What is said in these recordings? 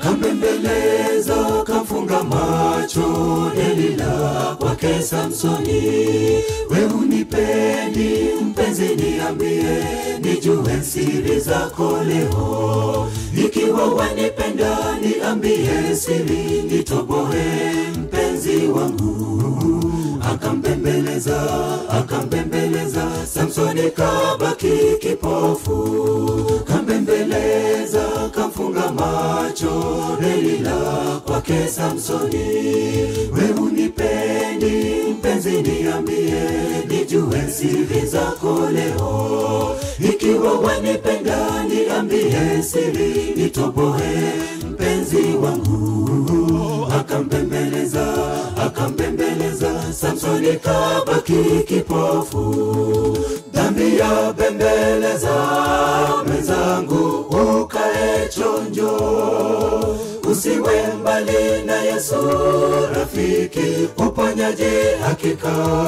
kambembeleza kamfunga macho Delila kwake Samsoni. We unipendi mpenzi, niambie nijue siri zako leo. Ikiwa wanipenda niambie siri, nitoboe mpenzi wangu. Akambembeleza, akambembeleza, Samsoni kabaki kipofu. Kambembeleza, kamfunga macho Delila kwake Samsoni. We unipendi mpenzi, niambie nijue siri zako leo. Ikiwa wanipenda niambie siri, nitoboe mpenzi wangu. Akambembeleza, akambembeleza, Samsoni kabaki kipofu. Dhambi ya bembeleza mwenzangu, ukae chonjo, usiwe mbali na Yesu rafiki, uponyaji hakika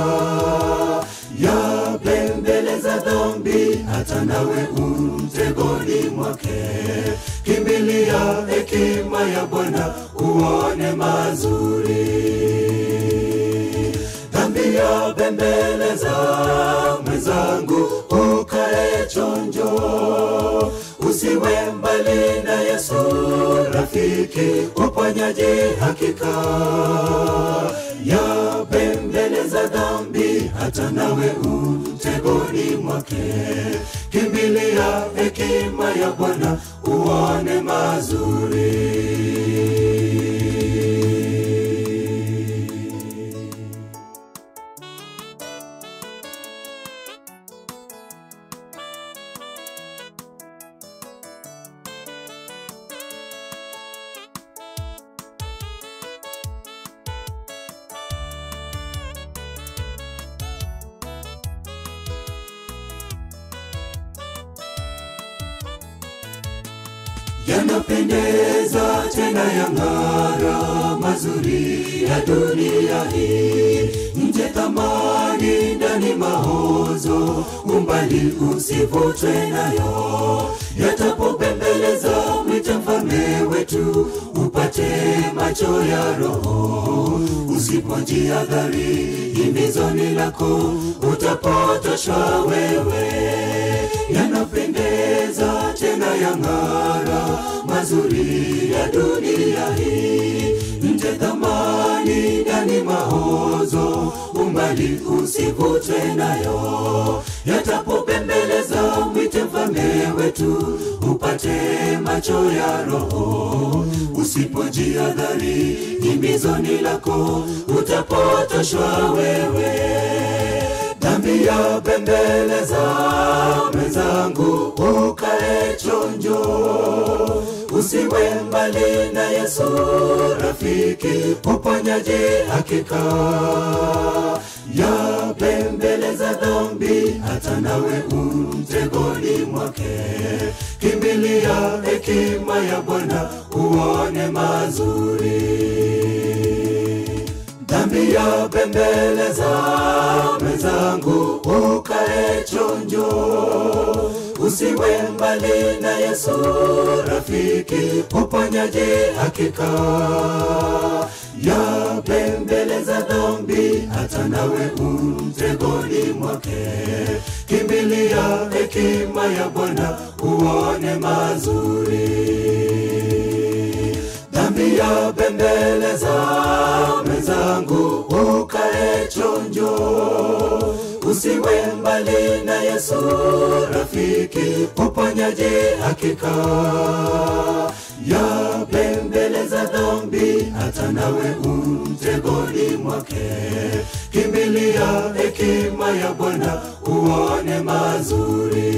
ya bembeleza dhambi, hata nawe umtegoni mwake. Kimbilia hekima ya Bwana uone mazuri. Dhambi ya bembeleza mwenzangu, ukae chonjo, usiwe mbali na Yesu rafiki, uponyaji hakika ya bembeleza dhambi, hata nawe umtegoni mwake. Kimbilia hekima ya Bwana uone mazuri. yanapendeza tena yang'ara mazuri ya dunia hii nje thamani ndani mahozo umbali usivutwe nayo yatapopembeleza mwite mfalme wetu upate macho ya roho usipojiadhari himizoni lako utapotoshwa wewe yanapendeza tena yang'ara mazuri ya dunia hii nje thamani ndani mahozo umbali usivutwe nayo yatapopembeleza mwite mfalme wetu upate macho ya roho usipojiadhari himizoni lako utapotoshwa wewe dhambi ya bembeleza mwenzangu, ukae chonjo, usiwe mbali na Yesu rafiki, uponyaji hakika ya bembeleza dhambi, hata nawe umtegoni mwake. Kimbilia hekima ya Bwana uone mazuri dhambi ya bembeleza mwenzangu, ukae chonjo, usiwe mbali na Yesu rafiki, uponyaji hakika ya bembeleza dhambi, hata nawe umtegoni mwake. Kimbilia hekima ya Bwana uone mazuri dhambi ya bembeleza mwenzangu, ukae chonjo, usiwe mbali na Yesu rafiki, uponyaji hakika ya bembeleza dhambi, hata nawe umtegoni mwake. Kimbilia hekima ya Bwana uone mazuri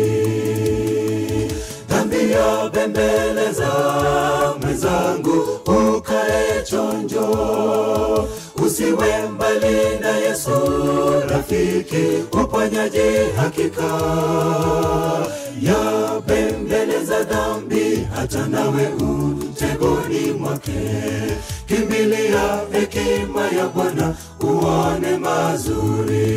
dhambi ya bembeleza mwenzangu, ukae chonjo, usiwe mbali na Yesu rafiki, uponyaji hakika ya bembeleza dhambi, hata nawe umtegoni mwake. Kimbilia hekima ya Bwana uone mazuri.